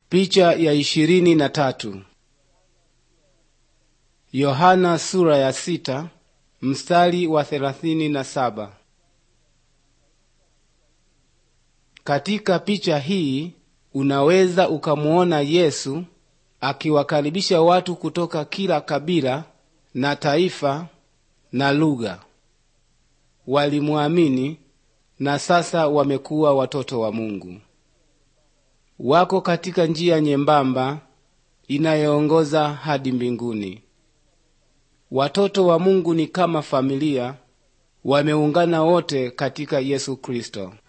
Picha ya ishirini na tatu. Yohana sura ya sita mstari wa thelathini na saba. Katika picha hii unaweza ukamuona Yesu akiwakaribisha watu kutoka kila kabila na taifa na lugha. Walimwamini na sasa wamekuwa watoto wa Mungu. Wako katika njia nyembamba inayoongoza hadi mbinguni. Watoto wa Mungu ni kama familia, wameungana wote katika Yesu Kristo.